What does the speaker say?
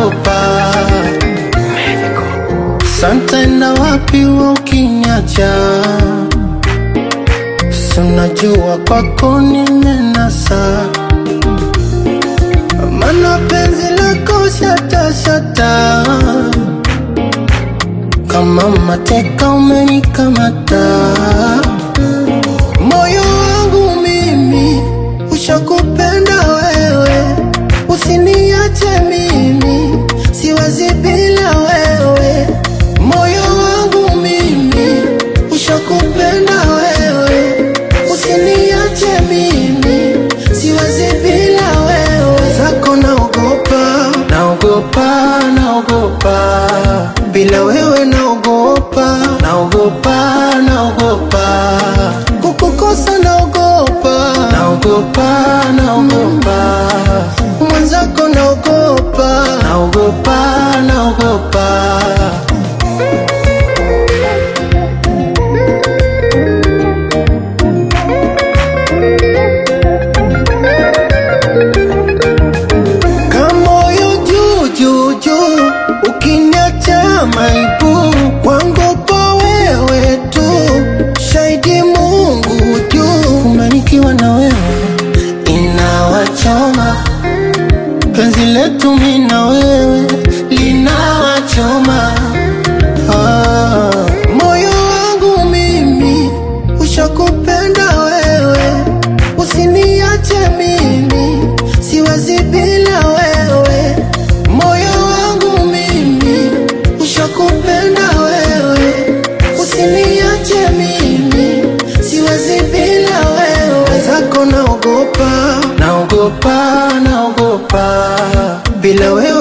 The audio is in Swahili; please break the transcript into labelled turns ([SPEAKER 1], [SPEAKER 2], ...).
[SPEAKER 1] naogopa santa na wapi wa ukiniacha sunajua kwako nimenasa mana penzi lako shatashata kama mateka umenikamata moyo wangu mimi ushakupenda wewe usiniache mimi siwezi bila wewe moyo wangu mimi ushakupenda wewe usiniache mimi siwezi bila wewe zako naogopa naogopa naogopa bila wewe naogopa naogopa naogopa kukukosa naogopa naogopa naogopa mwenzako naogopa naogopa naogopa kamoyo juu juu juu ukiniacha maibu kwangu kwa wewe tu shahidi mungu juu kumanikiwa na wewe inawachoma penzi letu mi na wewe linawachoma ah, moyo wangu mimi ushakupenda wewe usiniache mimi siwezi bila wewe moyo wangu mimi ushakupenda wewe usiniache mimi siwezi bila wewe zako naogopa naogopa naogopa bila wewe